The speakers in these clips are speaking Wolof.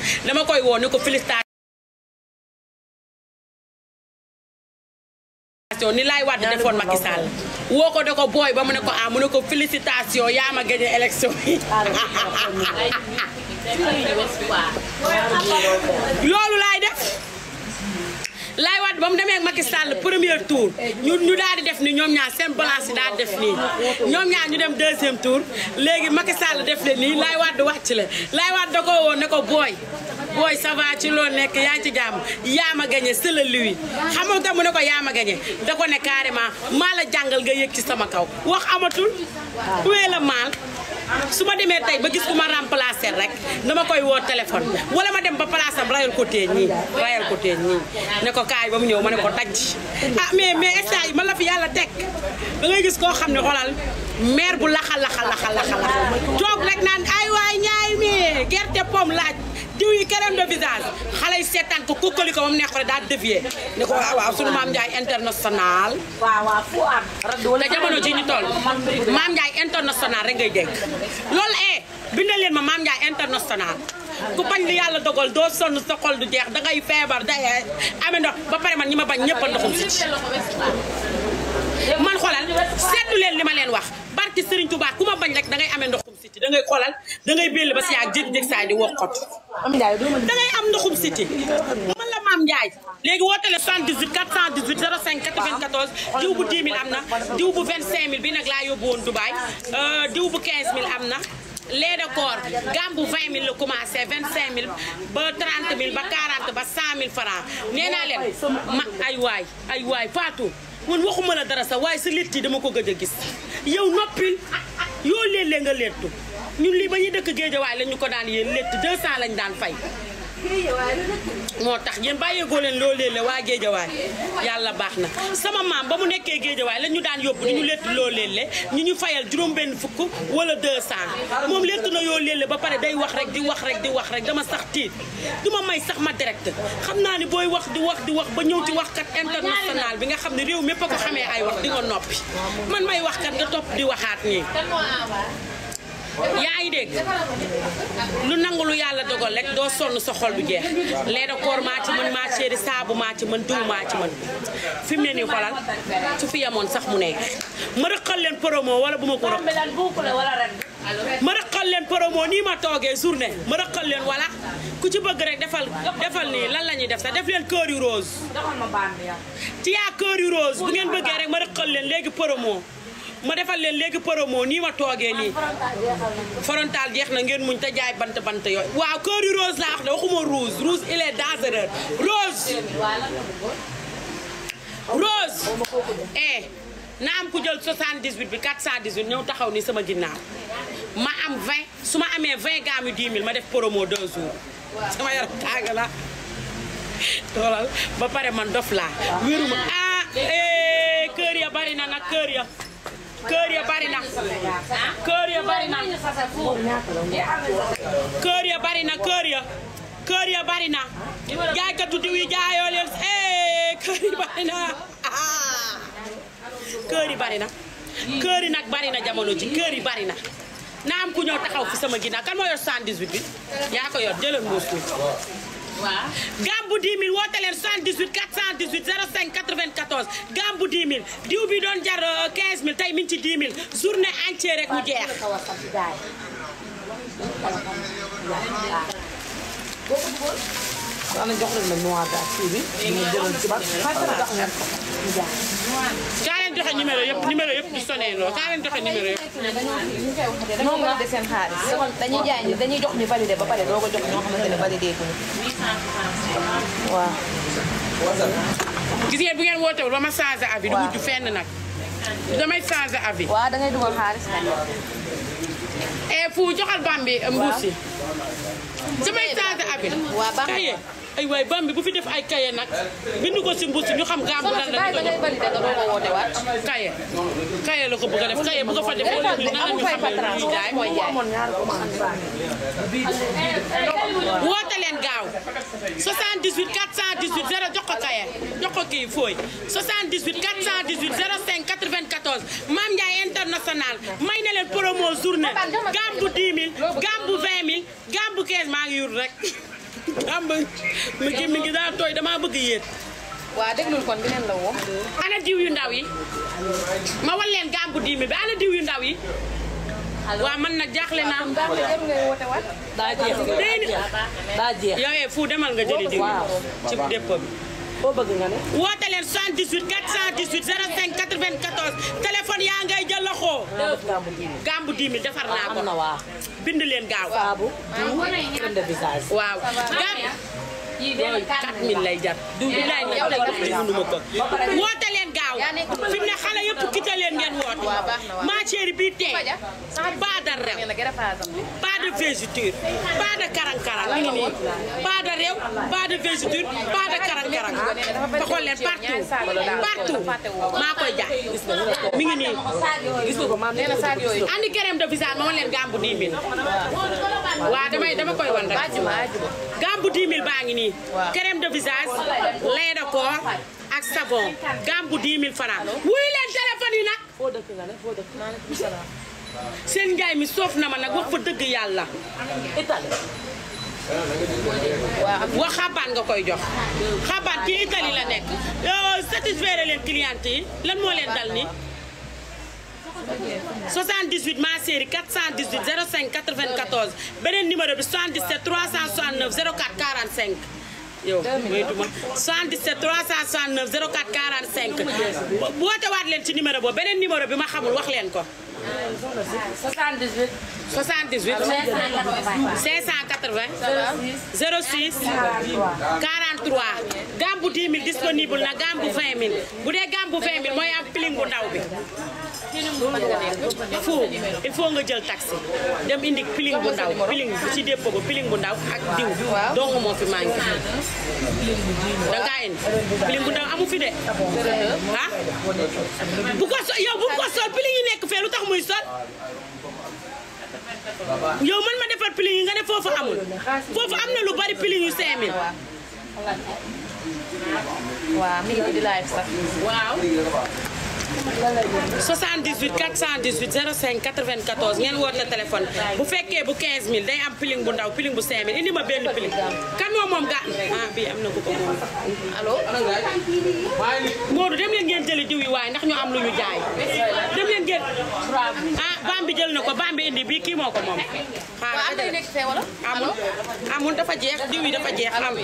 dama koy woo ne ko félicitation ni laay wadd defoon Macky Sall woo ko da ko booy ba mu ne ko ah mu ne ko félicitation yaa ma gagné élection yi loolu laay def laay waat ba mu demee ak Macky Sall premier tour ñu ñu daal di def ni ñoom ñaar seen balance yi daal di def nii ñoom ñaar ñu dem deuxième tour léegi Macky Sall def le nii laay waat wàcc la laay waat da ko woon ne ko booy booy ça va ci loolu nekk yaa ngi ci jàmm yaa ma gagné c'est le lui xam nga mu ne ko yaa ma gagné da ko ne carrément maa la jàngal nga yëg ci sama kaw wax amatul wee la maal su ma demee tey ba gis ku ma remplacer rek dama koy woo téléphone wala ma dem ba place am rayal ko teen ñii rayal ko teen ñii ne ko kaay ba mu ñëw ma ne ko daj ah mais mais instant yi man la fi yàlla teg da ngay gis koo xam ne xoolal maire bu laxa laxa laxa laxa laxa toog rek naan ay waay ñaay mi gerte pomme laaj diw yi crème de visage xale yi seetaan ko kukkali ko ba mu neex ko rek daal dévier ne ko waaw waaw sunu maam Ndiaye international waaw waaw fu am. te jamono ji ñu toll maam Ndiaye international rek ngay dégg loolu eh bindal leen ma maam Ndiaye international ku bañ li yàlla dogal doo sonn sa xol du jeex dangay feebar day amee ndox ba pare man ñi ma bañ ñëpp a ndoxum si man xoolal seetlu leen li ma leen wax barki Serigne Touba ku ma bañ rek dangay amee ndoxum siti dangay xoolal dangay belli ba si yaag jékki-jékki saa di wokkot dangay am ndoxum siti man la maam Ndiaye léegi wootele 78 418 05 94 diw bu 10 000 am na diw bu 25 000 bi nag laa yóbbu woon Dubaï diw bu 15 000 am na lait de corps gam bu 20 000 la commencé 25 000 ba 30 000 ba 40 ba 100 000 francs nee naa leen ma ay waay ay waay Fatou man waxuma la dara sax waaye sa létt yi dama ko gëj a gis yow noppil yoo léeg-léeg nga léttu ñun lii ba ñuy dëkk géejawaay la ñu ko daan yéen létt 200 lañ daan fay moo tax yéen bàyyeegoo leen loo léeg la waa géejawaay yàlla baax na sama maam ba mu nekkee géejawaay la ñu daan yóbbu di ñu létt loo léeg la ñu ñu fayal juróom benn fukk wala 200 moom létt na yoo léeg la ba pare day wax rek di wax rek di wax rek dama sax tiit du ma may sax ma direct xam naa ni booy wax di wax di wax ba ñëw ci waxkat international bi nga xam ne réew mépp a ko xamee ay wax di nga noppi man may waxkat nga topp di waxaat nii yaa ngi dégg lu nangu lu yàlla dogal rek doo sonn sa xol du jeex lee da koor maa ci mën maa céeri saabu maa ci mën diw maa ci mën fi mu ne nii xolal su fi yemoon sax mu nekk ma rëqal leen promo wala bu ma ko rëq ma rëqal leen promo nii ma toogee journée ma rëqal leen wala ku ci bëgg rek defal defal nii lan la ñuy def sax def leen cœur yu rose ci yaa cœur yu rose bu ngeen bëggee rek ma rëqal leen léegi promo ma defal leen léegi promo nii ma toogee nii frontal jeex na ngeen muñ te jaay bant bant yooyu waaw cœur yu rose laa wax de waxuma rouge rouge il est dangereux rose rose eh na am ku jël 78 bi 418 ñëw taxaw ni sama ginnaaw ma am 20 su ma amee 20 gaamu 10 000 ma def promo 2 jours sama yaram tàng la toolal ba pare man dof laa wéruma ah eh kër ya bari na nag kër ya kër ya bari na kër ya bari na kër ya bari na kër ya kër ya bari na jaaykatu diw yi jaayoo leen eh kër yi bari na ah kër yi bari na kër yi nag bari na jamono ji kër yi bari na na am ku ñëw taxaw fi sama ginnaaw kan moo yor 118 bi yaa ko yor jëlal mbuus mi waaw gambu 10 000 woote leen 78 418 05 94 gambu 10 000 diw bi doon jar euh, 15 000 tey mi ngi ci 10 000 journée entière rek mu jeex. ana jox leen ma noir daal kii bi ñu jëlal ci ba kaa leen joxe numéro yëpp numéro yëpp di sonné loo kaa leen joxe numéro yëpp. dañoo validé seen xaalis dañuy jaay ñu dañuy jox ñu validé ba pare doo ko jox ñoo xamante ne validé ko waaw gis ngeen bu ngeen wootewul ba ma changé avis du mujj fenn nag damay changé avis. waaw da ngay dugal xaalis nag et fu joxal bambi mbuus yi damay changé avis. waaw baax na kaye ay waay bambi bu fi def ay kaye nag bind ko si mbuus yi ñu xam gambu lan la da ñu ko ngay jox validé nga doo ko woote waat kaye kaye la ko bëgg a def kaye bu ko fa def wala ñu nan la ñu amul fay xamee lu patron ñuy jaay. mooy jaay amoon ñaari commande woote leen gaaw 78 418 0 jox ko kaye jox ko kii fooy 78 418 05 94 Mame Ndiaye international may na leen promo journée gambu 10 000 gambu 20 000 gambu 15 15 maa ngi yur rek am ba mu gémmi gi daa tooy damaa bëgg yéet waa déglul kon dinañ la woo. ana diw yu ndaw yi ma wan leen gàmbu diimi bi ana diw yu ndaw yi waa man nag jaaxle naa baax na jarul ngay woote waat. daa jeex day ni daa jeex yow fu demal nga jëli diw waaw ci dépôt bi foo bëgg nga ne woote leen 78 418 05 94 téléphone yaa ngay jël loxo naa def gàmmu ji gàmbu diimi defar naa am ko na waa bind leen gaaw saabu crème de visage waaw gàmb yooyu 4000 lay jar diw bi lay nag tey daf mënuma ko woote leen gaaw fi mu ne xale yëpp kita leen ngeen woote waaw baax na waaw. ma chérie bii tey Faja. pas de rew nee na gërëfaasam bi. pas de végéture pas de karang-karang mi ngi nii pas de rew pas de végéture pas de karang-karang te xool leen partout partout maa koy jaay mi ngi nii gis nga ko maam nee na saag yooyu. andi crème de visage ma wan leen gambu 10 000 waaw damay dama koy wan rek ajuma ajuma. gambu 10 000 baa ngi nii Waaw. crème de visage lait de corps ak savon gambu 10 000 francs wuy leen téléphone yi nag foo dëkk nga ne foo dëkk maaleykum salaam. seen njaay mi soof na ma nag wax fa dëgg yàlla Italie waa am wax xabaan nga koy jox xabaan ci Italie la nekk yow satisfaire leen cliente yi lan moo leen dal ni 78 ma série 418 05 94 beneen numéro bi 77 369 04 45 yow moytuma 77 369 04 45 bo- woote waat leen ci numéro boobu beneen numéro bi ma xamul wax leen ko 78 78 580 06 43 gambu 10 000 disponible na gambu 20 000 bu dee gambu 20 000 mooy am piling bu ndaw bi fu il faut nga jël taxi dem indi piling bu ndaw piling bu ci dépôt ba piling bu ndaw ak diw dong moo fi manqué da ngaa indi piling bu ndaw amu fi de ah bu ko sol yow bu ko sol piling yi nekk fee lu tax muy sol yow man ma defar piling yi nga ne foofu amul foofu am na lu bari piling yu 5000 waa mi ngi nii di live sax. waaw 78 418 05 94 ngeen woote téléphone bu fekkee bu 15000 day am piling bu ndaw piling bu 5000 indi ma benn piling kan moom moom ga ah bii am na ko ko moom allo. Modou dem leen ngeen jëli diw yi waaye ndax ñu am lu ñu jaay dem leen ngeen ah bam bi jël na ko bam bi indi bii kii moo ko moom waa am na yu nekk fee wala. amul amul dafa jeex diw yi dafa jeex am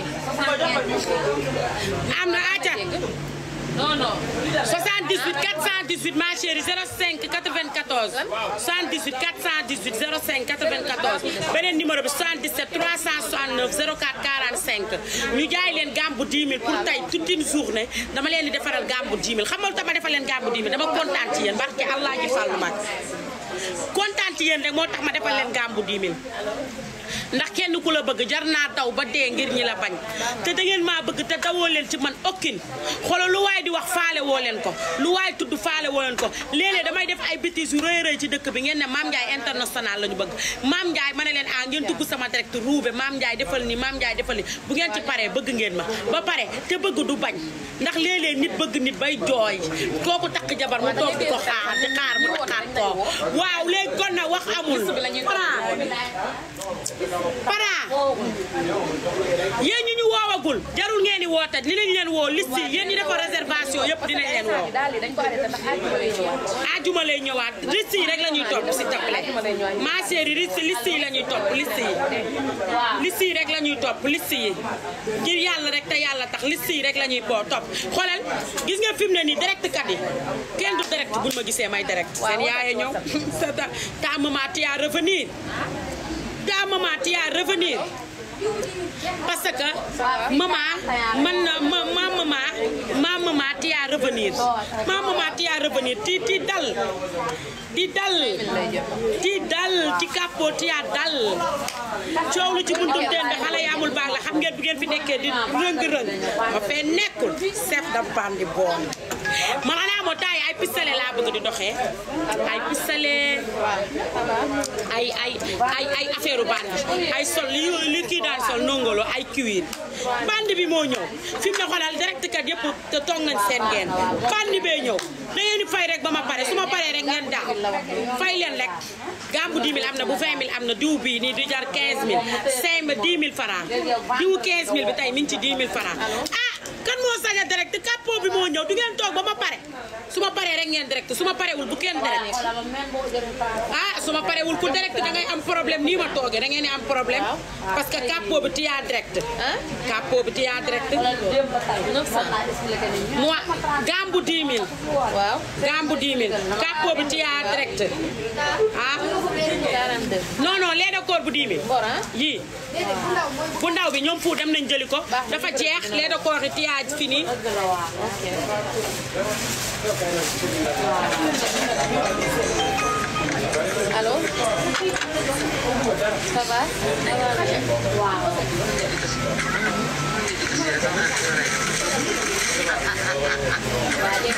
am na aca non non. 78 418 ma chérie 05 94 78 418 05 94 beneen numéro bi 77 369 04 45 ñu jaay leen gambu 10 000 pour tey toute une journée dama leen di defaral gambu 10 000 xam nga lu tax ma defal leen gambu 10 000 dama kontaan ci yéen barke Allah ji fàllu mag kontaan ci yéen rek moo tax ma defal leen gambu 10 000 ndax kenn ku la bëgg jar naa daw ba dee ngir ñi la bañ te da ngeen maa bëgg te dawoo leen ci man okkin xoolal lu waay di wax faale woo leen ko lu waay tudd faale woo leen ko léeg-léeg damay def ay bêtises yu rëy rëy ci dëkk bi ngeen ne Mame Ndiaye international la ñu bëgg Mame Ndiaye ma ne leen ah ngeen dugg sama direct ruube Mame Ndiaye defal ni Mame Ndiaye defal ni bu ngeen ci paree bëgg ngeen ma ba pare te bëgg du bañ ndax léeg-léeg nit bëgg nit bay jooy kooku takk jabar mu toog di ko xaar di xaar mu takkaat ko waaw léegi kon na wax amul para yéen ñi ñu woowagul jarul ngeen di woote dinañ leen woo liste yi yéen ñi defa réservation yëpp dinañ leen woo daal di dañ ko arrêté ndax àjjuma lay ñëwaat. ajuma lay ñëwaat liste yi rek la ñuy topp s'il te plaît ma chérie liste liste yi la ñuy topp liste yi liste yi rek la ñuy topp liste yi ngir yàlla rek te yàlla tax liste yi rek la ñuy boo topp xoolal gis nga fi mu ne nii direct kat yi kenn du direct buñ ma gisee may direct seen yaaya ñëw ta ta maman tu as revenir ta maman tu as revenir parce que maman man na ma ma maman ma maman tu as revenir ma maman tu as revenir ti ti dal di dal di dal ci kàppoo ti yaa dal coow lu ci buntum teen bi xale yi amul baax la xam ngeen bi ngeen fi nekkee di rëng-rëng ma fee nekkul chef de bande bon man xanaa moo taay ay pistolet laa bëgg di doxee ay pistolet ay ay ay ay affaire bande ay sol li li kii daan sol nongolo ay cuir bandi bi moo ñëw fi mu ne xoolal direct kat yëpp te toog nañ seen geen bandi bee ñëw da ngeen di fay rek ba ma pare su ma paree rek ngeen daaw fay leen rek gambu 10 000 am na bu 20 000 am na diw bii nii di jar 15 000 5 000 10 000 francs diwu 15 000 bi tey mi ngi ci 10 000 francs ah kan moo sañ a direct capot bi moo ñëw du ngeen toog ba ma pare su ma paree rek ngeen direct su ma parewul bu kenn direct ah su ma parewul ku direct da ngay am problème nii ma toogee da ngeen di am problème parce que capot bi tiyaa direct capot bi tiyaa direct moi gambu 10 000 waaw gambu 10 000 capot bi tiyaa direct ah 42 non non lait de corps bu 10 000 bor ah yii bu ndaw bi ñoom fu dem nañ jëli ko dafa jeex lait de corps yi tiyaaj fini allo ça va waa dégg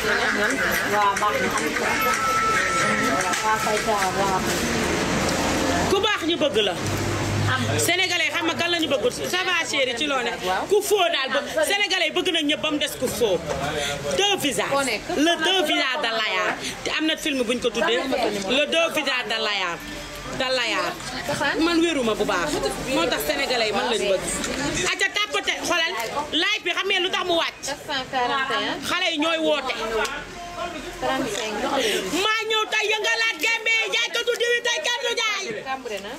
nga ku baax ñu bëgg la sénégalais xam nga kan la ñu bëgg ça va chéri ci loo ne ku foo daal ba sénégalais bëgg nañ ñëpp ba mu des ku foo deux visages Foo nekk? le deux visages de Layar te am na film buñ ko tuddee le deux visages de Layar de Layar man wéruma bu baax moo tax sénégalais yi man lañu bëgg aca tàppate xoolal live bi xam ngeen lu tax mu wàcc 441 xale yi ñooy woote 35 maa ñëw tey yëngalaat gembe jaay ko tuddi wi tey kenn du jaay Cambré na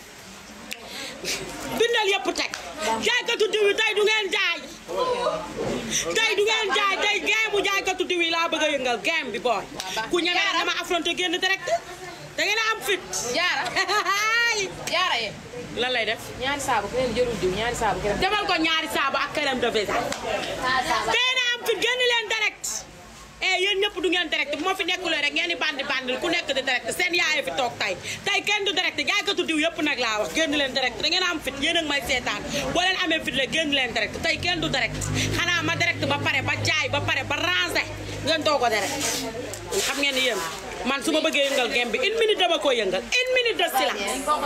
bindal yëpp teg jaay ko tuddi wi tey du ngeen jaay tey du ngeen jaay tey geemu jaay ko tuddi wi laa bëgg a yëngal geem bi booy ku ñeme nag dama affronté génn direct da ngeen a am fit jaara jaara ye lan lay def ñaari saabu keneen jërul diw ñaari saabu keneen defal ko ñaari saabu ak crème de visage tey na am fit génn leen direct eh yéen ñëpp du ngeen direct bu ma fi nekkulee rek ngeen di bandi bandi ku nekk di direct seen yaay fi toog tey tey kenn du direct jaaykatu diw yëpp nag laa wax génn leen direct da ngeen a am fit yéen a ngi may seetaan boo leen amee fit rek génn leen direct tey kenn du direct xanaa ma direct ba pare ba jaay ba pare ba ranger ngeen doo ko direct xam ngeen ni yéen man su ma bëggee yëngal gem bi une minute dama koy yëngal une minute de silence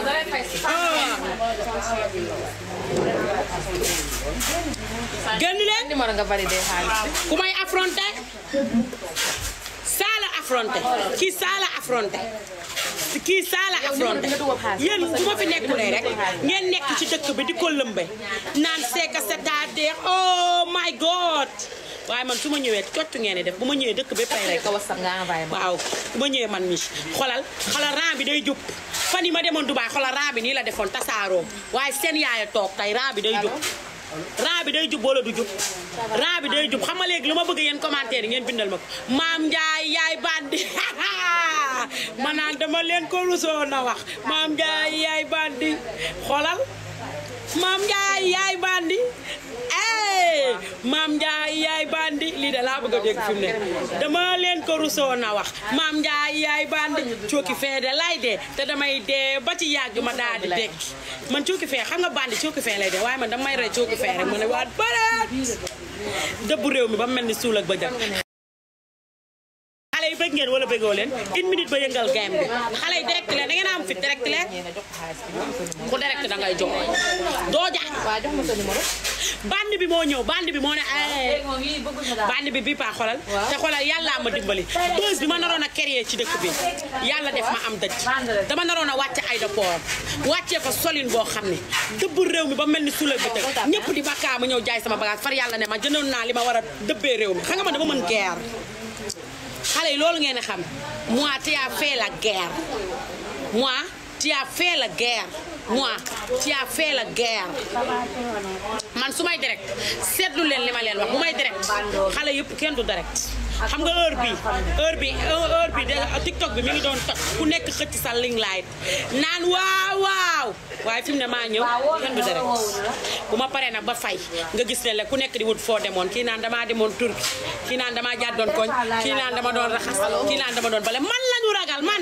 ah génn leen numéro nga validé xaalis bi ku may affronté saa la affronté kii saa la affronté kii saa la affronté yéen bu ma fi nekkulee rek ngeen nekk ci dëkk bi di ko lëmbe naan c'est que c'est-à-dire oh my god waaye man su ma ñëwee cocc ngeen di def bu ma ñëwee dëkk bi pay rek ko whatsapp nga envoyé ma waaw bu ma ñëwee man mi xolal xolal ran bi day jub fan yi ma demoon Dubaay xolal ran bi nii la defoon tasaaroo waaye seen yaaya toog tey ran bi day jub ran bi day jub wala du jub ran bi day jub xam nga léegi lu ma bëgg yéen commentaire yi ngeen bindal ma ko maam Ndiaye yaay bandi ma naan dama leen ko rusoo na wax maam Ndiaye yaay bandi xolal maam Ndiaye yaay bandi eh maam Ndiaye yaay bandi lii de laa bëgg a dégg fi mu ne dama leen ko rusoo na wax maam Ndiaye yaay bandi cooki fee de lay dee te damay dee ba ci yàgg ma daal di dekki man cooki fee xam nga bandi cooki fee lay dee waaye man damay rey cooki fee rek ma ne waat bareet dëbbu réew mi ba mu mel ni suul ak bëjëk xale yi bëgg ngeen wala bëggoo leen une minute ba yëngal game bi xale yi direct leen da ngeen a am fit direct leen ñeena jox ko xaalis bi jox ko sa numéro ku direct da ngay jox doo jaay waa jox ma sa numéro bandi bi moo ñëw bandi bi moo ne ay bandi bi bii paa xolal te xolal yàllaa ma dimbali bës bi ma naroon a créer ci dëkk bi yàlla def ma am dëj dama naroon a wàcce aéroport wàccee fa solin boo xam ne dëbb réew mi ba mel ni suula bi tëg ñëpp di bakkaa ma ñëw jaay sama bagage far yàlla ne ma jëndoon naa li ma war a dëbbee réew mi xam nga man dama mën guerre xale yi loolu ngeen di xam moi tu as fait la guerre moi tu as fait la guerre moi tu as fait la guerre man su may direct seetlu leen li ma leen wax bu may direct xale yëpp kenn du direct xam nga heure bi heure bi heure bi de TikTok bi mi ngi doon toj ku nekk xëcc sa ling light naan waaw waaw waaye fi mu ne maa ñëw kenn du direct bu ma paree nag ba fay nga gis ne la ku nekk di wut foo demoon kii naan damaa demoon Turki kii naan damaa jàddoon koñ kii naan dama doon raxas kii naan dama doon bale man lañu ragal man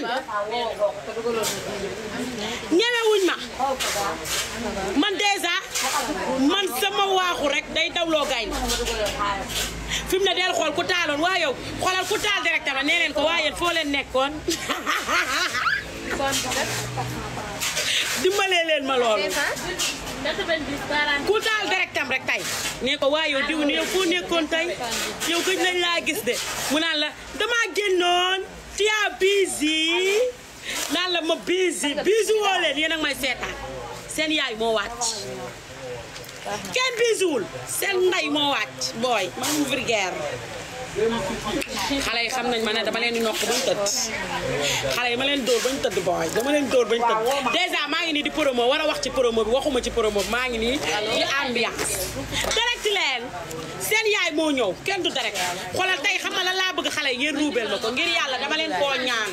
ñemewuñ ma man dèjà man sama waaxu rek day dawloo gaay fi mu ne del xool ku taaloon waa yow xoolal ku taal directement nee leen ko waa yéen foo leen nekkoon dimbalee leen ma loolu ku taal directam rek tey nee ko waa yow diw ni yow foo nekkoon tey yow gëj nañ laa gis de mu naan la damaa génnoon tu as busy naan la ma busy busy woo leen yéen a ngi may seetaan seen yaay moo wàcc kenn bisiwul seen ndey moo wàcc booy man mu vulgaire xale yi xam nañ ma ne dama leen di nokk bañ tëdd xale yi ma leen dóor bañ tëdd booy dama leen dóor bañ tëdd dèjà maa ngi nii di promo war a wax ci promo bi waxuma ci promo bi maa ngi nii di ambiance direct leen seen yaay moo ñëw kenn du direct xoolal tey xam nga lan laa bëgg xale yi ngeen ruubeel ma ko ngir yàlla dama leen koo ñaan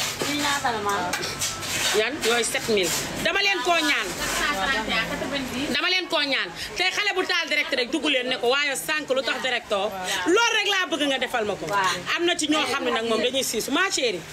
yan yooyu 7000 dama leen koo ñaan dama leen koo ñaan tey xale bu taal direct rek dugg leen ne ko waaye sànq lu tax directoo loolu rek laa bëgg nga defal ma ko am na ci ñoo xam ne nag moom dañuy siisu ma chérie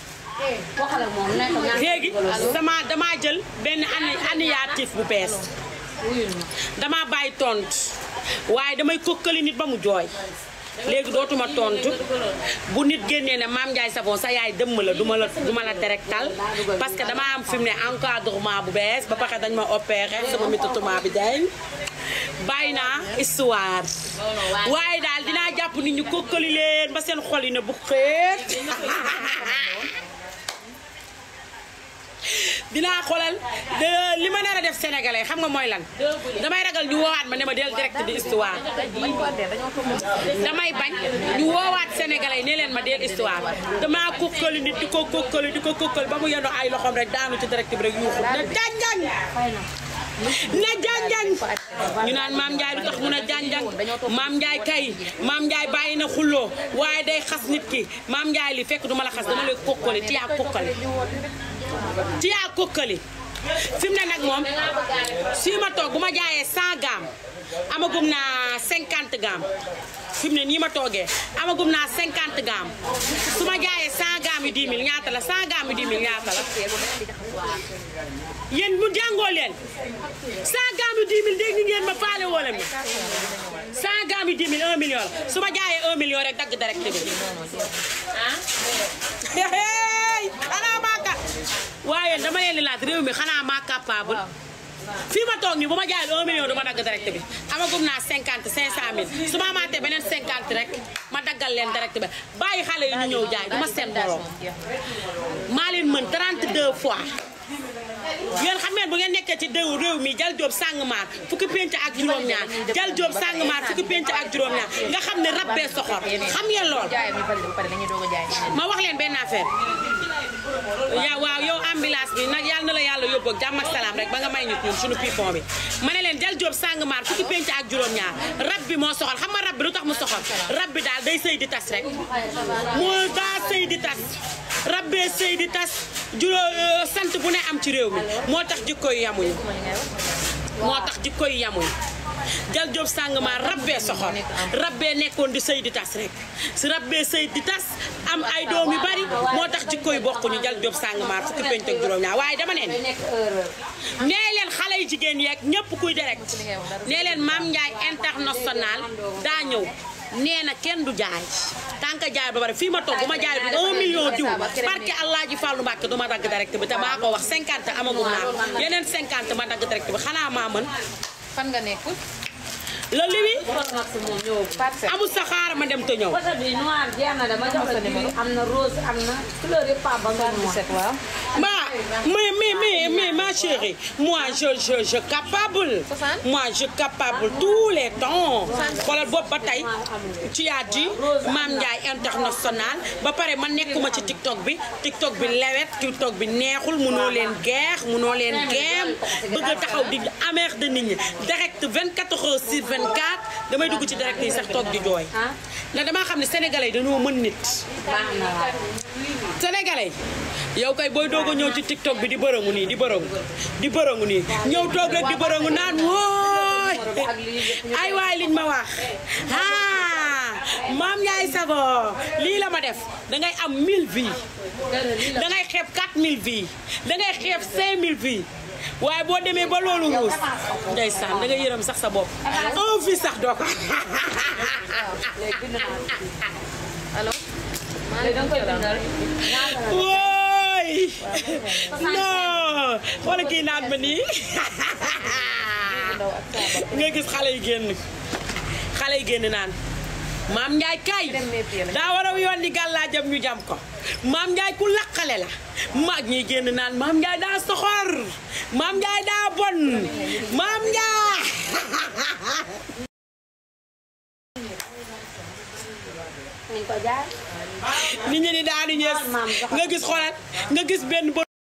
léegi dama damaa jël benn ani initiative bu bees dama bàyyi tontu waaye damay kokkali nit ba mu jooy léegi dootuma tontu bu nit génnee ne Mame Ndiaye Savon sa yaay dëmm la duma la duma la directal parce que dama am fi mu ne encadrement bu bees ba pare dañ ma opéré sama métatoma bi dañ bàyyi naa histoire waaye daal dinaa jàpp nit ñu kokkali leen ba seen xol yi ne bu xeet dinaa xoolal de li ma nar a def sénégalais xam nga mooy lan damay ragal ñu woowaat ma ne ma del direct di histoire damay bañ ñu woowaat sénégalais ne leen ma del histoire damaa kokkali nit di ko kokkali di ko kokkali ba mu yendo ay loxoom rek daanu ci direct bi rek yuuxu na janjang na janjang ñu naan maam Ndiaye lu tax mun a janjang maam Ndiaye kay maam Ndiaye bàyyi na xulloo waaye day xas nit ki maam Ndiaye li fekk duma la xas dama lay kokkali ti yaa kokkali ti yaa kokkali fi mu ne nag moom si ma toog bu ma jaayee 100 gaam amagum naa 50 gaam fi mu ne nii ma toogee amagum naa 50 gaam su ma jaayee 100 gaam yu 10 000 ñaata la 100 gaam yu 10 000 ñaata la yéen mu jàngoo leen 100 gaam yu 10 000 dégg ngeen ma faale woo leen ma 100 gaam yu 10 000 1 million la su ma jaayee 1 million rek dagg direct bi ah xanaa maa ka waaye dama leen di laaj réew mi xanaa maa capable fii ma toog nii bu ma jaayee 1 million du ma dagg direct bi amagum naa 50 500 mille su ma amaatee beneen 50 rek ma daggal leen direct bi bàyyi xale yi ñu ñëw jaay du ma seen borom maa leen mën 32 fois yéen xam ngeen bu ngeen nekkee ci déw réew mi jal joob sàngmaar fukki penc ak juróom-ñaar jal joob sàngmaar fukki penc ak juróom-ñaar nga xam ne rab bee soxor xam ngeen lool ma wax leen benn affaire yaa waaw yow ambulance bi nag yàlla na la yàlla yóbbu ak jàmm ak salaam rek ba nga may nit ñun suñu pipon bi ma ne leen jal joob sàngmaar fukki penc ak juróom-ñaar rab bi moo soxor xam nga rab bi lu tax mu soxor rab bi daal day sëy di tas rek moo daa sëy di tas rab bee sëy di tas juróom sant bu ne am ci réew mi moo tax jikko yi yamuñu moo tax jikko yi yamuñu jal job sàngma rabbee soxor rabbee nekkoon di sëy di tas rek si rabbee sëy di tas am ay doom yu bari moo tax jikko yi bokkuñu jal job sàngma fukki penc ak juróom ñaar waaye dama neen nee leen xale yu jigéen yeeg ñëpp kuy direct nee leen Mame Ndiaye international daa ñëw nee na kenn du jaay tant que jaay ba pare fii ma toog bu ma jaay du 1 million diw barke Allah ji Fallou Mbacke du ma dagg direct bi te maa ko wax 50 amagum naa yeneen 50 ma dagg direct bi xanaa maa mën fan nga nekk. la liwi moom ñëw parcelle. amul sa xaar ma dem te ñëw côté bi noir jeex na dama jox la numéro am na rose am na couleur yëpp pas ba nga noir 17 waaw. Bah, mais, mais, mais, mais, ma chérie, moi, je, je, je capable. 60? Moi, je capable tous les temps. Voilà, bopp ba tey tu as dit Mame Ndiaye international ba pare man nekkuma ci TikTok bi TikTok bi lewet TikTok bi neexul munoo leen geex munoo leen geem bëgg a taxaw di amer de nit ñi direct 24 heures sur 24 damay dugg ci direct yi sax toog di jooy. ndax damaa xam ne sénégalais yi dañoo mën nit. baax na waaw sénégalais yow kay booy doog a ñëw ci tiktok bi di bërëngu nii di bërëngu di bërëngu nii ñëw toog rek di bërëngu naan wooy ay waay liñ ma wax ah Mame Ndiaye Savon lii la ma def dangay am 1000 vies dangay xeeb 4000 vies dangay xeeb 5000 vies waaye boo demee ba loolu ruus ndeysaan dangay yërëm sax sa bopp un vie sax doo ko allo. léegi da nga koy bindal wooy non xoolal kii naan ma nii ndaw ak saabal. nga gis xale yi génn xale yi génn naan maam Njaay kay Dem métier la. daa war a yoon ni gàllaajam ñu jam ko maam Njaay ku laqale la maag ñiy génn naan maam Njaay daa soxor maam Njaay daa bon maam Njaay nañ ko jaay nit ñi di daanu ñees maam soxor. nga gis xoolal nga gis benn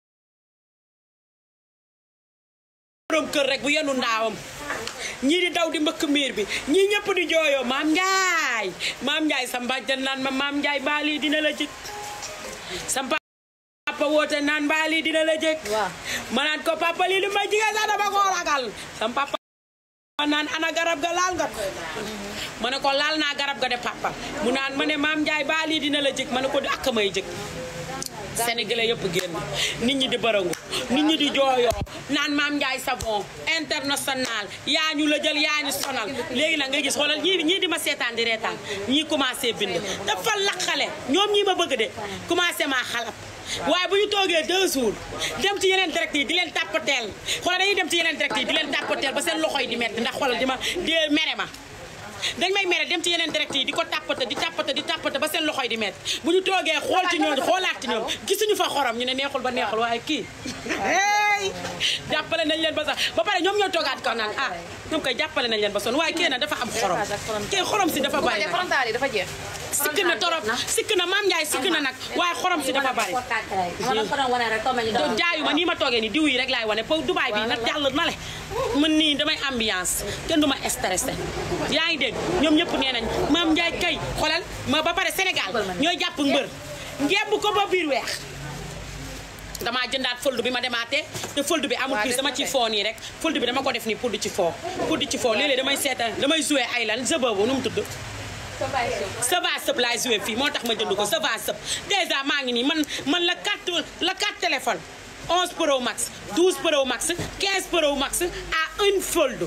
borom kër rek bu yenu ndaawam ñii di daw di mbëkk miir bi ñii ñëpp di jooyoo maam Njaay maam Njaay sa mbàjjan naan ma maam Njaay mbaa lii dina la jëkk sa papa woote naan mbaa lii dina la jëkk waaw. ma naan ko papa lii di ma jigéen sax dama koo ragal sam papa naan ana garab ga laal nga ko ma ne ko laal naa garab ga de papa mu naan ma ne maam Njaay baa lii dina la jëkk ma ne ko ak may jëkk Sénégalais yëpp génn nit ñi di barangu nit ñi di jooyoo naan maam Njaay savon international yaa ñu la jël yaa ñu sonal léegi nag nga gis xoolal ñii ñii di ma seetaan di reetaan ñii commencé bind dafa laqale ñoom ñii ma bëgg de commencé maa xalab waaye bu ñu toogee deux jours dem ci yeneen direct yi di leen tàppateel xoolal dañuy dem ci yeneen direct yi di leen tàppateel ba seen loxo yi di metti ndax xoolal di ma di mere ma dañ may mere dem ci yeneen direct yi di ko tàppate di tàppate di tàppate ba seen loxo yi di metti bu ñu toogee xool ci ñoom xoolaat ci ñoom gisuñu fa xorom ñu ne neexul ba neexul waaye kii hey jàppale nañ leen ba sax ba pare ñoom ñoo toogaat kaw naan ah ñoom koy jàppale nañ leen ba sonn waaye kii nag dafa am xorom kii xorom si dafa bu ko bari def nag frontal yi dafa jeex. sikk na torop sikk na maam Ndiaye sikk na nag waaye xorom si dafa bari ma la ko doon wane rek comme ñu do doon jaayu ma nii ma toogee nii diw yi rek laay wane pour Dubaay bi nag jàll na le man nii damay ambiance kenn du ma stressé yaa ngi dégg ñoom ñëpp nee nañ maam Ndiaye kay xoolal ma ba pare Sénégal ñooy jàpp mbër ngemb ko ba biir weex damaa jëndaat fëldu bi ma demaatee te fëldu bi amul Waa, prise def dama na ci de. foo nii rek fëldu bi dama ko def nii pour di ci foo pour di ci foo léeg-léeg damay seetaan damay joué ay lan jeu boobu nu mu tudd ça va sëb laay joué fii moo tax ma jënd ko ça va sëb dèjà maa ngi nii man man la 4 la 4 téléphone 11 Pro Max 12 Pro Max 15 Pro Max à une fold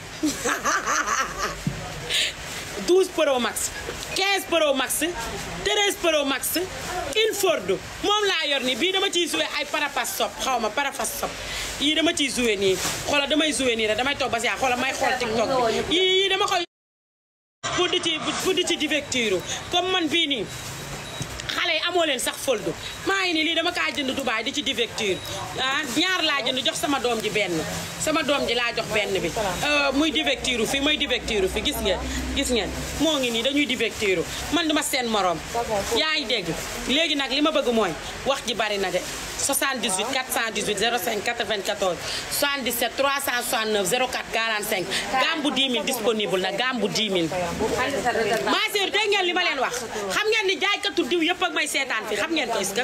12 Pro Max 15 Pro Max 13 Pro Max une fold moom laa yor nii bii dama ciy joué ay parapas sop xaw ma parapas sop yii dama ciy joué nii xoola damay joué nii rek damay toog ba si xoola may xool TikTok bi yii yii dama koy pour di ci pour di ci divertir comme man bii nii xale yi amoo leen sax foldu maa ngi nii lii dama kaa jënd Dubaay di ci divertir ah ñaar laa jënd jox sama doom ji benn sama doom ji laa jox benn bi Euh, muy divertiru fi muy divertiru fi gis ngeen gis ngeen moo ngi nii dañuy divertiru man duma seen morom yaa ngi dégg léegi nag li ma bëgg mooy wax ji bari na de 78 418 05 94 77 369 04 45 gambu 10 000 disponible na gambu 10 000 ma sœur dégg ngeen li ma leen wax xam ngeen ni jaaykatu diw yëpp ak may seetaan fi xam ngeen ko est-ce que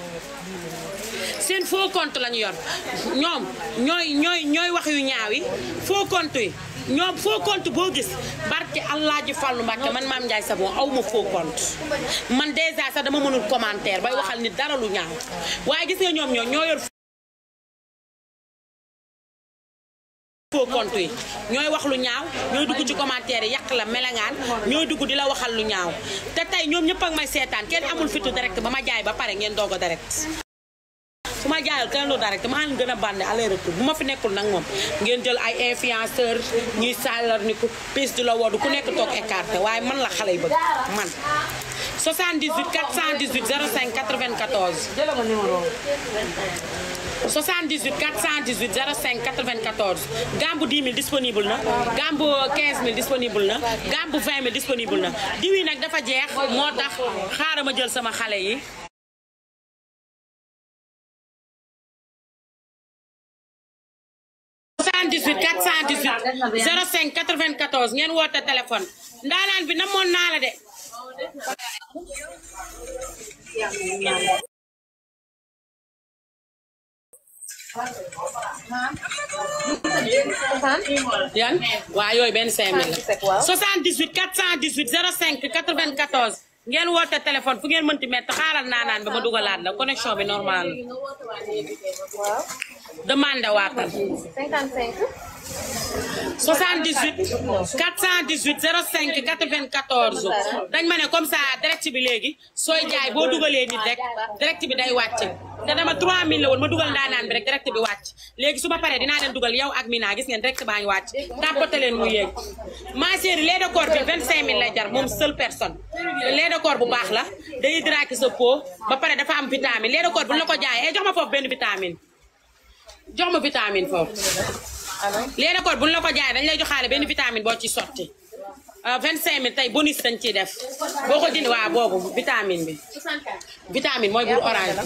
seen faux compte la ñu yor ñoom ñooy ñooy ñooy wax yu ñaaw yi faux compte yi ñoom faux compte boo gis barke Allah ji Fallu Mbàkke man Maam Ndiaye Savon aw ma faux compte man dèjà sax dama mënul commentaire bay waxal ni dara lu ñaaw waaye gis nga ñoom ñoo ñoo yor faux compte yi ñooy wax lu ñaaw ñooy dugg ci commentaire yi yàq la melangaan ñooy dugg di la waxal lu ñaaw te tey ñoom ñëpp ak may seetaan kenn amul fitu direct ba ma jaay ba pare ngeen doog a direct su ma jaayal kenn lu direct maa leen gën a bànne aller retour bu ma fi nekkul nag moom ngeen jël ay influenceur ñuy sàllar ni ku piis di la woodu ku nekk toog écarté waaye man la xale yi bëgg man 78 418 05 94 jëlal ma numéro 78 418 05 94 gambu 10 000 disponible na gambu 15 000 disponible na gambu 20 000 disponible na diw yi nag dafa jeex moo tax xaaral ma jël sama xale yi soixante-dix-huit quatre cent dix-huit zéro cinq quatre-vingt-quatorze ngeen woote téléphone ndaanaan bi namoon naa la de yan waa yooyu benn cinq mille la soixante-dix-huit quatre cent dix-huit zéro cinq quatre-vingt-quatorze ngeen woote téléphone fu ngeen mënti mett xaaral naanaan bi ma dugalaat la connexion bi normal la demande waatal 55 78 418 05 94 dañ ma ne comme ça direct bi léegi sooy jaay boo dugalee nit rek direct bi day wàcc te dama 3000 la woon ma dugal ndaanaan bi rek direct bi wàcc léegi su ma paree dinaa leen dugal yow ak Mina gis ngeen direct baa ngi wàcc tàppate leen mu yéeg ma chérie lait de corps bi 25000 lay jar moom seule personne lait de corps bu baax la day hydrater sa peau ba pare dafa am vitamine lait de corps bu la ko jaayee eh jox ma foofu benn vitamine jox ma vitamine foofu lait de corps bu ñu la ko jaayee dañ lay joxaale benn vitamine boo ci sotti vingt cinq mille tey bonus dañ ciy def boo ko jënd waa boobu vitamine bi vitamine mooy bur orange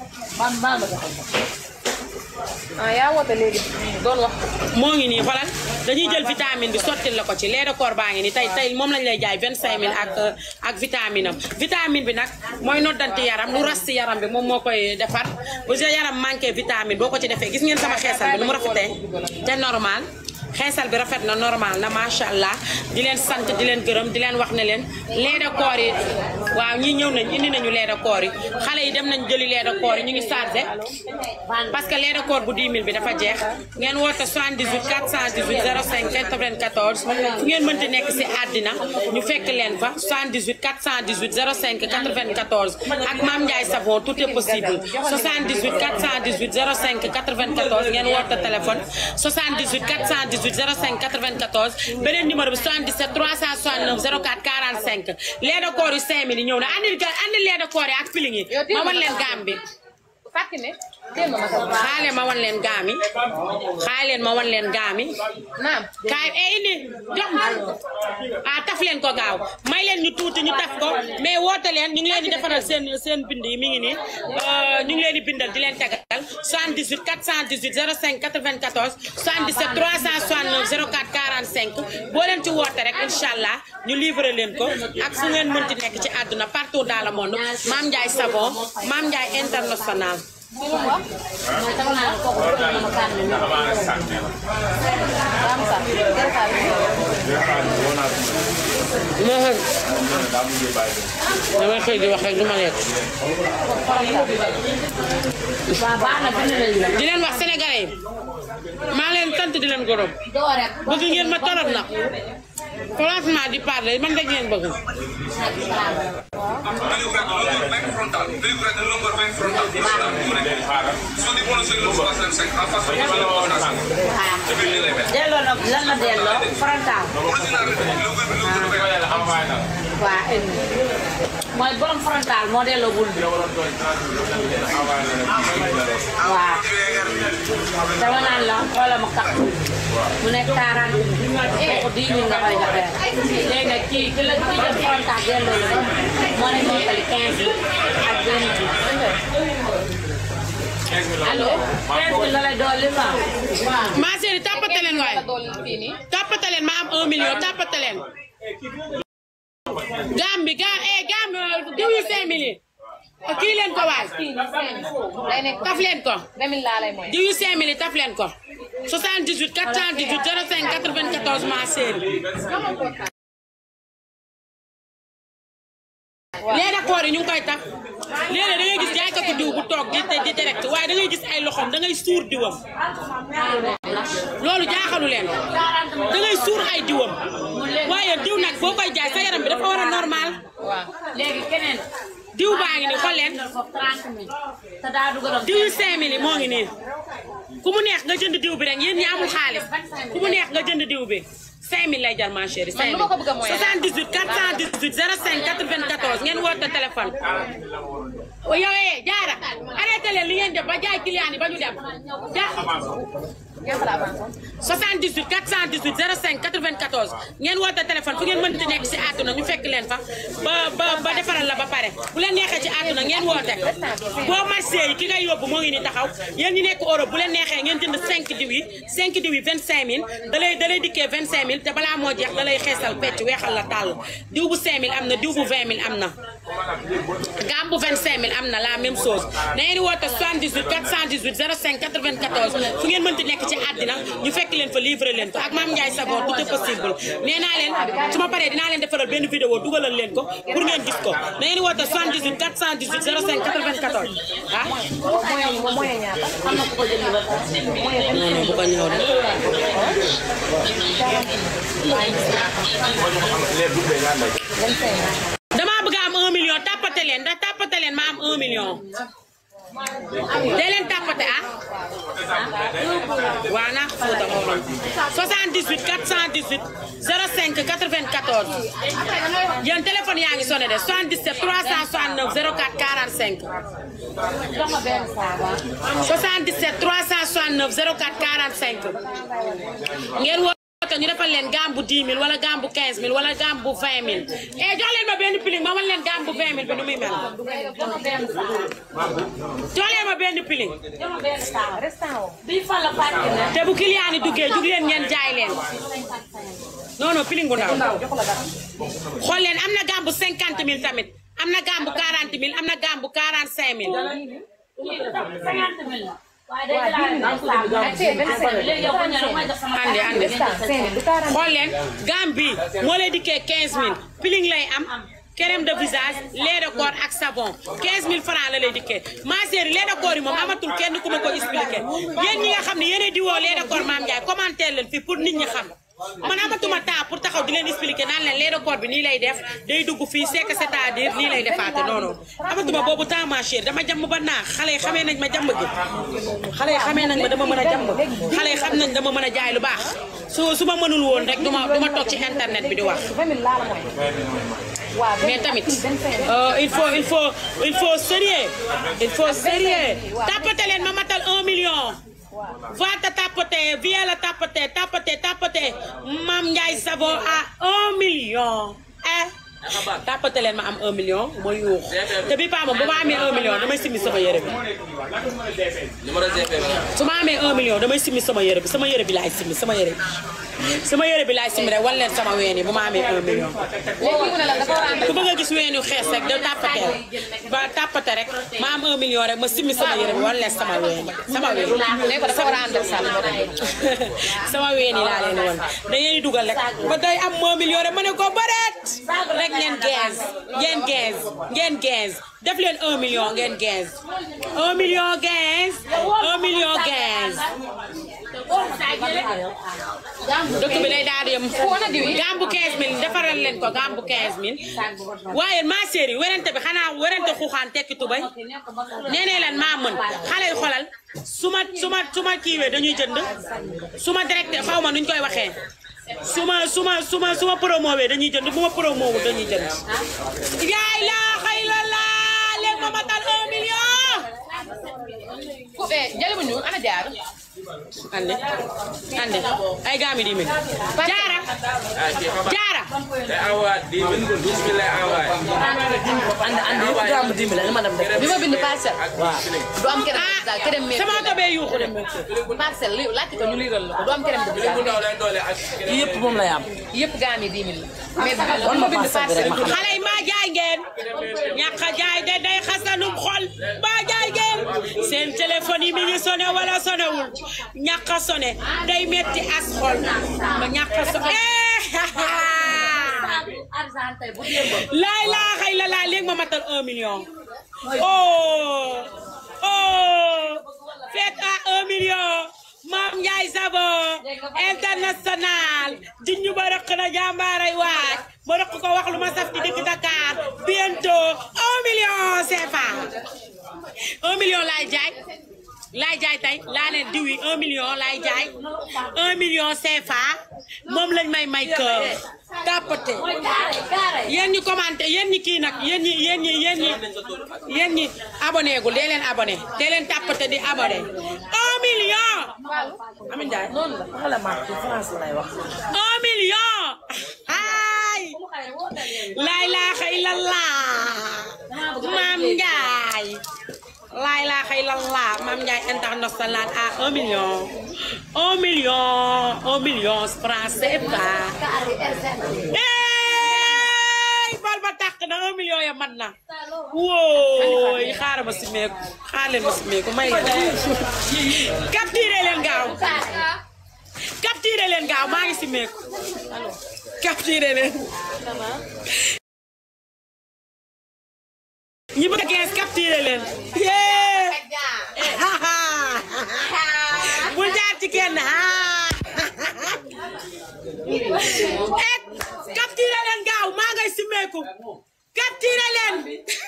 ah yaa woote léegi doon wax. moo ngi nii xoolal dañuy jël vitamine bi sottil la ko ci lait de corps baa ngi nii tey tey moom lañ lay jaay vingt cinq mille ak ak vitamine am vitamine bi nag mooy noddanti yaram lu ras ci yaram bi moom moo koy defar bu sa yaram manqué vitamine boo ko ci defee gis ngeen sama xeesal bi nu mu rafetee te normal xeesal bi rafet na normal na macha allah di leen sant di leen gërëm di leen wax ne leen lait de corps yi waaw ñii ñëw nañ indi nañu lait de corps yi xale yi dem nañ jëli lait de corps yi ñu ngi chargé parce que lait de corps bu 10 000 bi dafa jeex ngeen woote 78 418 05 94 fu ngeen mënti nekk si àddina ñu fekk leen fa 78 418 05 94 ak Mame Ndiaye Savon tout est possible 78 418 05 94 ngeen woote téléphone 78 418 05 94 beneen numéro bi 77 369 04 45 lait de corps yu 5000 yi ñëw na andil ga andil lait de corps yi ak piling yi ma wan leen gaam bi fàttali ne dégg nga ma ko. xaale ma wan leen gaam yi xaale leen ma wan leen gaam yi naam. kaay eh indi jox ma ah taf leen ko gaaw may leen ñu tuuti ñu taf ko mais woote leen ñu ngi leen di defaral seen seen bind yi mi ngi nii ñu ngi leen di bindal di leen tegal 78 418 05 94 77 369 04 45 boo leen ci woote rek incha allah ñu livrer leen ko ak fu ngeen mënti nekk ci àdduna partout dans le monde Mame Ndiaye Savon Mame Ndiaye international. mooy tax naa ne kooku bëgg na ma kàddu gi. yaa am sax jël xaalis. damay xëy di wax rek du ma lekk. waaw baax na bind nañu la. di leen wax sénégalais yi maa leen sant di leen gërëm doo rek. bëgg ngeen ma torop nag franchement di parler man rek ngeen bëgg delloo na lan la delloo frontal. waaw indi. mooy borom frontal moo delloo bul bi. waaw. dama naan la xoolal ma kàq mu nekk 40 mille. kooku 10 000 nga koy joxe. léegi nag kii ki la ki jël frontal delloo la moo ne moo tali 15 mille ak benn bi. allo 15 mille la lay dolli ma. waaw. ma chérie tàppate leen waaye dool fii nii. tàppate leen ma am 1 million tàppate leen gam bi gam eh gam diw yu 5 mille yi kii leen ko waay fii nii cinq day nekk taf leen ko demin laa lay mooy. diw yu 5 mille yi taf leen ko 78 418 05 94 ma chérie léegi nag koor yi ñu ngi koy tax léeg-léeg da ngay gis jaaykatu diw bu toog di di direct waaye da ngay gis ay loxoom da ngay suur diwam loolu jaaxalu leen da ngay suur ay diwam waaye diw nag boo koy jaay sa yaram bi dafa war a normal waaw. léegi keneen. diw baa ngi nii xool leen foofu 30 mille. te daa dugaloon. diw yu 5000 yi moo ngi nii ku mu neex nga jënd diw bi rek yéen ñi amul xaalis ku mu neex nga jënd diw bi 5000 lay jar ma chérie. Man lu ma ko bëgg a mooy 78 418 05 94 ngeen woote téléphone. yow eh jaara arrêté leen li ngeen def ba jaay client yi ba ñu dem ja ñaata la avancé. 78 418 05 94 ngeen woote téléphone fu ngeen mënti nekk si àdduna ñu fekk leen fa ba ba ba defaral la ba pare bu leen neexee ci àdduna ngeen woote boo marché yi ki ngay yóbbu moo ngi ni taxaw yéen ñi nekk Europe bu leen neexee ngeen jënd 5 diw yi 5 diw yi 25000 da lay da lay dikkee 25000 te balaa moo jeex da lay xeesal pecc weexal la tàll diw bu 5000 am na diw bu 20000 am na gam bu 25000 am na la même chose na ngeen di woote 78 418 05 94 fu ngeen mënti nekk ci ci àddina ñu fekk leen fa livrer leen ko ak Mame Ndiaye Savon tout est possible nee naa leen su ma paree dinaa leen defaral benn vidéo dugalal leen ko pour ngeen gis ko da ngeen di woote 78 418 05 94 ah. moyen moyen ñaata am na ku ko jënd ba pare. non non bu ko ñëw de. damaa bëgg a am 1 million tàppate leen ndax tàppate leen ma am 1 million. dee leen tàppate ah. waaw naa ko Fouta moo doon 78 418 05 94 yéen téléphone yaa ngi sonné de 77 369 04 45 jox ma benn saaba. 77 369 04 45 ngeen woote ñu defal leen gaam bu 10 000 wala gaam bu 15 000 wala gaam bu 20 000 eh jox leen ma benn piling ma wan leen gaam bu 20 000 bi nu muy mel jox ma benn saaba. jox leen ma benn piling jox ma benn saaba. restant o bii fan la fàtte ne. te bu client yi duggee jug leen ngeen jaay leen non non piling bu ndaw xool leen am na gaam bu 50 000 tamit am na gaam bu 40 000 am na gaam bu 45 000 cinquante mille la. waaye day jëlaat benn saaba. léegi yow ko ñëw may jox sama ande ande cinq du quarante xool leen gaam bi moo lay dikkee 15000 piling lay am crème de visage lait de corps ak savon 15000 francs la lay dikkee ma chérie lait de corps yi moom amatul kenn ku ma ko expliqué yéen ñi nga xam ne yéenay diwoo lait de corps Mame Ndiaye commentaire leen fii pour nit ñi xam man amatuma temps pour taxaw di leen expliquer naan leen lait de corps bi nii lay def day dugg fii c'est que c'est-à-dire nii lay defaate non non amatuma boobu temps ma chérie dama jàmm ba naax xale yi xamee nañ ma jàmm gi xale yi xamee nañ ma dama mën a jàmm xale yi xam nañ dama mën a jaay lu baax su su ma mënul woon rek du ma du ma toog ci internet bi di wax vingt mille laa la mooy waaw mais tamit euh, il faut il faut il faut sérieux il faut sérieux tapote leen ma matal un million vente tapote viens la tapote tapote tapote Mame Ndiaye Savon à un million eh tapote leen ma am un million ma yuux te bi paa moom bu ma amee un million damay simmi sama yére bi numéro GP bi la. su ma amee un million damay simmi sama yére bi sama yére bi laay simmi sama yére bi sama yére bi laay simmi rek wan leen sama ween yi bu ma amee un million léegi mu ne la dafa war a ànd ku bëgg a gis weenu xees rek da tàppatee ba tàppate rek ma am un million rek ma simmi sama yére bi wan leen sama ween sama ween léegi ko dafa war a ànd ak sàll moo tax sama ween yi laa leen wan da ngeen di dugal rek ba day am un million rek ma ne ko bëreet rek ngeen quinze ngeen quinze ngeen quinze def leen un million ngeen quinze un million quinze un million quinze dëkk bi day daal di yem gambu 15000 defaral leen ko gambu 15000 waaye ma chérie werante bi xanaa werante xuuxaan tekki tubay nee nee leen maa mën xale yu xolal su ma su ma su ma kiiwee dañuy jënd su ma directe xaw ma nuñ koy waxee su ma su ma su ma su ma promowee dañuy jënd bu ma promowul dañuy jënd yaay laa xëy la laa léegi ma matal un million ku eh jëli bu ñuul ana jaar ande ande ay gaami di mi jaara ah kii Fapal. jaara day envoyé dix mille douze mille lay envoyé. ànd ànd yëpp gàmmu dimbali la ma dem def. bi ma bind parcelle du am kerem de ah visage kerem mais sama oto bee yuuxu de parcelle li laajte ko ñu liiral la ko du am kerem de bu visage ndaw lay doole ak. yii yëpp moom lay am. yëpp gaam yi 10 000 la mais wan ma ma bind parcelle bi rek ma parcelle xam. xale yi maa jaay ngeen ñàkk a jaay de day xasanum xol maa jaay ngeen seen téléphone yi mi ngi sonné wala sonewul ñàkk a sonné day metti as xol ma ñàkk a sonné laay laa xëy la laa léegi ma matal un million oh oh fête à un million Mame Ndiaye Savon international di ñu ba rëq na jàmbaaray waaj ba rëq ko wax lu ma saf ci dëkk Dakar bientôt un million CFA un million laay jaay laay jaay tey laa ne diw yi un million laay jaay un million CFA moom lañ may may kër tàppate yéen ñi commenté yéen ñi kii nag yéen ñi yéen ñi yéen ñi yéen ñi abonné gul dee leen abonné dee leen tàppate di abonné un million Amin Ndiaye noonu la fa la marque ci France lay wax. un million ay laa ilaaha illallah Mame Ndiaye laa ilaaha illallah Mame Ndiaye international à un million un million un million francs CFA ey bal ba tàkk na un million wooye man na wóoy xaaral ma si meeku xaar leen ma si meeku may leen capturé leen gaaw capturé leen gaaw maa ngi si meeku capturé leen ñi bëgg a gees capturé leen yee bul jaar ci kenn et capturé leen gaaw maa ngay simeeku capturé leen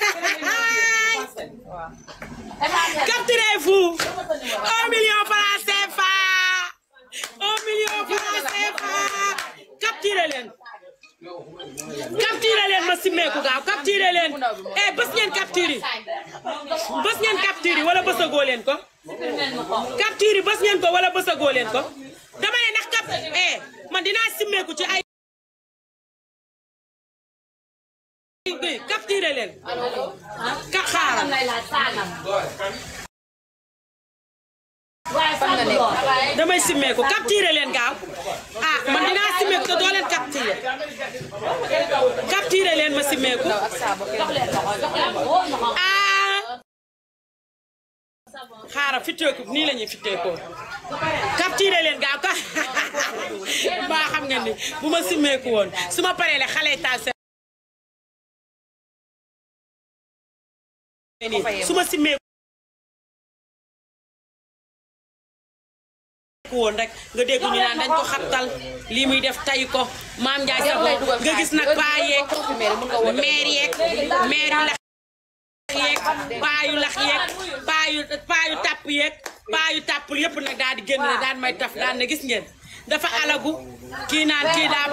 capturé vous un million franc CFA un million franc CFA capturé leen capturé leen ma simeeku gaaw capturé leen eh bës ngeen capturé bës ngeen capturé wala bësagoo leen ko capture bës ngeen ko wala bësagoo leen ko dama ne ndax cap eh man dinaa simmeeku ci ay capture leen ka xaaral damay simmeeku capture leen gaaw ah man dinaa simmeeku te doo leen capture capture leen ma simmeeku ah xaaral fitteeku nii la ñuy fitteekoo capturé leen gaaw ka mbaa xam ngeen ni bu ma simmeeku woon su ma paree le xale yi taal seen su ma simmeeku woon rek nga dégg ñu naan dañ ko xattal lii muy def tay ko maam Ndiaye sa nga gis nag paa yeeg maire yeeg maire yu lax yeeg paa yu lax yeeg paa yu paa yu tàpp yeeg paa yu tàppul yëpp nag daal di génn ne daan may taf daan ne gis ngeen dafa alagu kii naan kii daa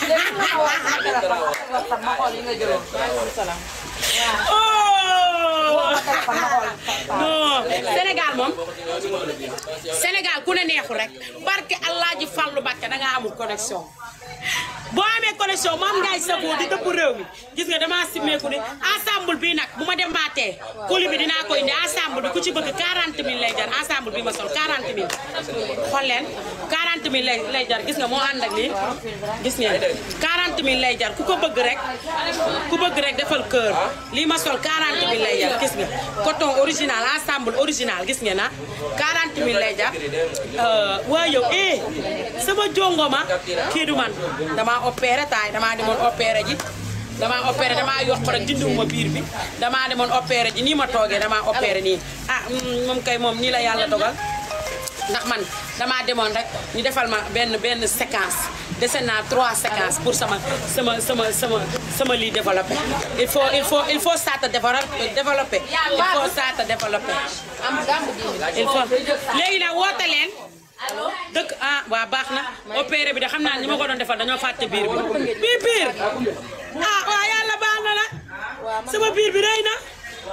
non Sénégal moom Sénégal ku ne neexul rek barke Allah ji Fallu Mbàkke da nga amul connexion boo amee connexion moom ngay sagoo di dëpp réew mi gis nga damaa simmeeku ni ensemble bi nag bu ma demaatee colis bi dinaa ko indi ensemble bi ku ci bëgg 40 000 lay jar ensemble bi ma sol 40 000 xool leen 40 000 lay lay jar gis nga moo ànd ak lii gis ngeen 40 000 lay jar ku ko bëgg rek ku bëgg rek defal kër lii ma sol 40 000 lay jar gis nga coton original ensemble original gis ngeen ah 40 000 lay jar waa yow eh sama jongoma kii du man damaa opéré taay damaa demoon opéré ji damaa opéré damaa yokk rek dindiwuma biir bi damaa demoon opéré ji nii ma toogee damaa opéré nii ah moom kay moom nii la yàlla dogal ndax man damaa demoon rek ñu defal ma benn benn séquence dese naa trois séquences pour sama sama sama sama sama lii développé il faut il faut il faut ça te développer développer il faut ça te développer il faut léegi nag woote leen dëkk ah waa baax na opéré bi de xam naa ñi ma ko doon defal dañoo fàtte biir bi bii biir ah waa yàlla baax na la sama biir bi rëy na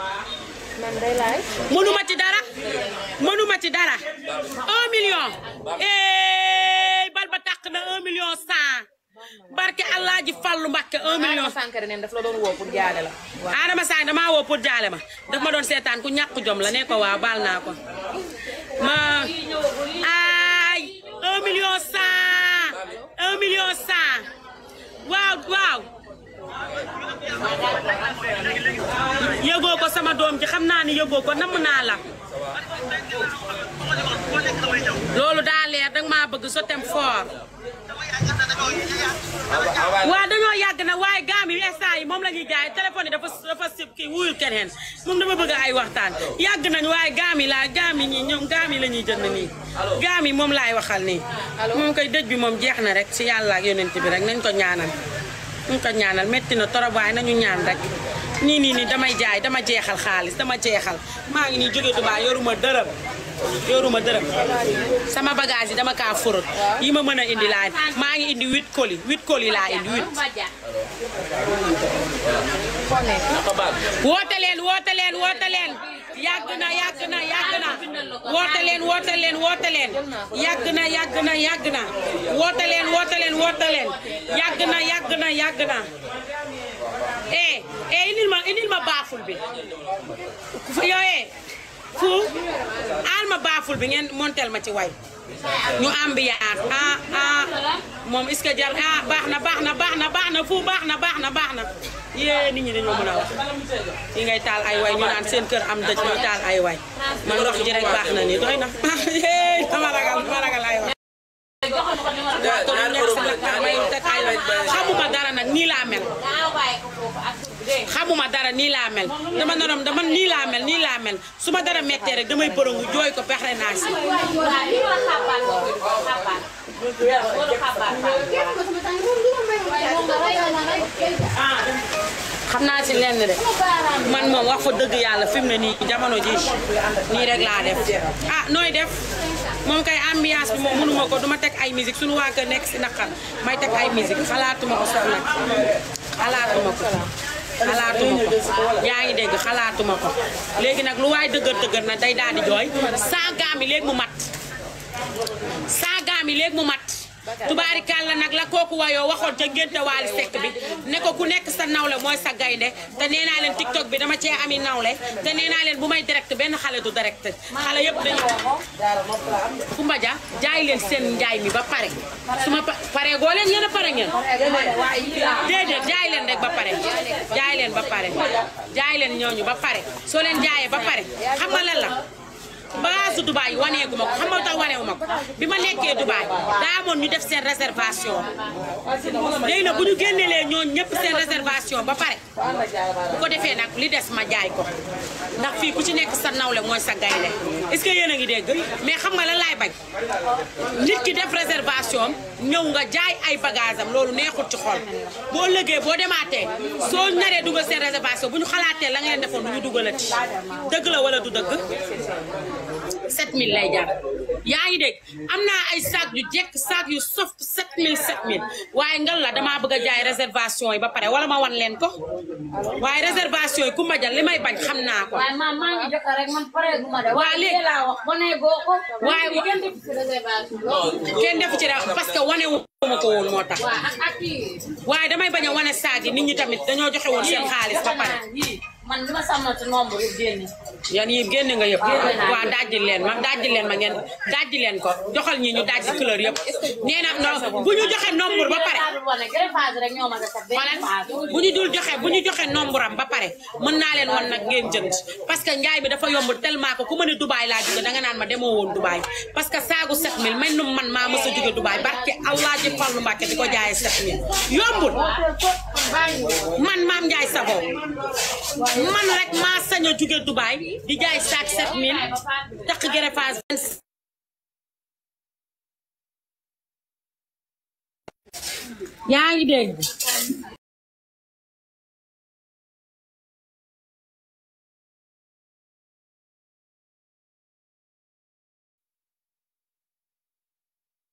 mënuma ci dara mënuma ci dara un million eh bal ba tàq na un million cent barke allah ji fallu mbàkke un million Sankare neen daf la doon woo pour jaale la. Adama Sagne damaa woo pour jaale ma daf ma doon seetaan ku ñàkk jom la ne ko waaw baal naa ko ma ay un million cent un million cent waaw waaw yëgoo ko sama doom ji xam naa ni yëgoo ko namm naa la loolu daa leer danga maa bëgg so tem fort waaw dañoo yàgg na waaye gaam yi instant yi moom la ñuy jaay téléphone yi dafa dafa sib kii wuyul keneen moom dama bëgg ay waxtaan yàgg nañ waaye gaam yi laa gaam yi ñi ñoom gaam yi la ñuy jënd nii gaam yi moom laay waxal nii moom koy dëj bi moom jeex na rek si yàlla ak yonent bi rek nañ ko ñaanal nañ ko ñaanal métti na torop waaye nañu ñaan rek nii nii nii damay jaay dama jeexal xaalis dama jeexal maa ngi nii jóge Dubaay yoruma dërëm yoruma dërëm sama bagage yi dama kaa forot yi ma mën a indi laa maa ngi indi huit colis huit colis laa indi huit woote leen woote leen woote leen yàgg na yàgg na yàgg na woote leen woote leen woote leen yàgg na yàgg na yàgg na woote leen woote leen woote leen yàgg na yàgg na yàgg na eh eh indil ma indil ma baaful bi yooyee fu aal ma baaful bi ngeen montel ma ci way ñu ambiance ah ah moom est-ce que jar ah baax na baax na baax na baax na fu baax na baax na baax na yée nit ñi dañoo mën a wax yi ngay taal ay way ñu naan seen kër am dëj ñuy taal ay way man wax ji rek baax na nii doy na yee dama ragal dama ragal ay way xamuma dara nag nii laa mel xamuma dara nii laa mel dama norom dama nii laa mel nii laa mel su ma dara mettee rek damay përangu jooy ko pexe naa si xam naa ci lenn de man moom wax fa dëgg yàlla fi mu ne nii jamono ji nii rek laa def ah nooy def moom kay ambiance bi moom mënuma ko duma teg ay musique suñu waa kër nekk si naqar may teg ay musique xalaatuma ko sax nag xalaatuma ko xalaatuma ko yaa ngi dégg xalaatuma ko léegi nag lu waay dëgër dëgër na day daal di jooy saa gaam yi léegi mu mat saa gaam yi léegi mu mat tubaarikàlla nag la kooku wayoo waxoon ca ngénte waali sekk bi ne ko ku nekk sa nawle mooy sa gaynde te nee naa leen tiktok bi dama cee ami nawle te nee naa leen bu may direct benn xale du direct xale yëpp dañu Kumba Dia jaay leen seen njaay mi ba pare su ma pa pare goo leen yéen a pare ngeen déedéet jaay leen rek ba pare jaay leen ba pare jaay leen ñooñu ba pare soo leen jaayee ba pare xam nga lan la base Dubaay waneegu ma ko xam nga tax waneewu ma ko bi ma nekkee Dubaay daa amoon ñu def seen réservation léegi nag bu ñu génnelee ñooñ ñëpp seen réservation ba pare bu ko defee nag li des ma jaay ko ndax fii ku ci nekk sa nawle mooy sa gaynde est-ce que yéen a ngi dégg mais xam nga lan laay bañ nit ki def réservation ñëw nga jaay ay bagage am loolu neexut ci xol boo lëgee boo demaatee soo naree dugal seen réservation bu ñu xalaatee la nga leen defoon du ñu dugalati dëgg la wala du dëgg 7000 lay jar yaa ngi dégg am naa ay sac yu jekk sac yu soft 7000 7000 waaye ngal la damaa bëgg a jaay réservation yi ba pare wala ma wan leen ko waaye réservation yi ku ma jël li may bañ xam naa ko. waaye man maa ngi jot rek man pare gu ma de. waa léegi laa wax ba ne goo ko. waaye wa- kenn def ci réservation. kenn defu ci dara parce que wane wu ma ko woon moo tax waa ak ak kii. waaye damay bañ a wane saag yi nit ñi tamit dañoo joxe woon seen xaalis ba pare. yii man li ma sàmmal ci nombre yi génne. yan yi génne nga yëpp Génne naa waaw dajji leen ma dajji leen ma ngeen dajji leen ko joxal ñi ñu dajji couleur yëpp nee na non bu ñu joxe nombre ba pare greffage rek ñoo ma def benn xoolal phase. bu ñu dul joxe bu ñu joxe nombre am ba pare mën naa leen wan nag ngeen jënd parce que njaay mi dafa yomb tellement que ku ma ne Dubaay laa jóge danga naan ma demoo woon Dubaay parce que saagu 7000 mel num man maa mës a jóge Dubaay barke Allah ji Fallu Mbàkke di ko jaayee 7000 yombul man maam Njaay Savon man rek maa sañ a jóge Dubaay di jaay saak 7000 takk greffage 25 yaa ngi dégg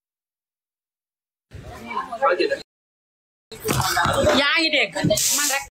yaa ngi dégg man rek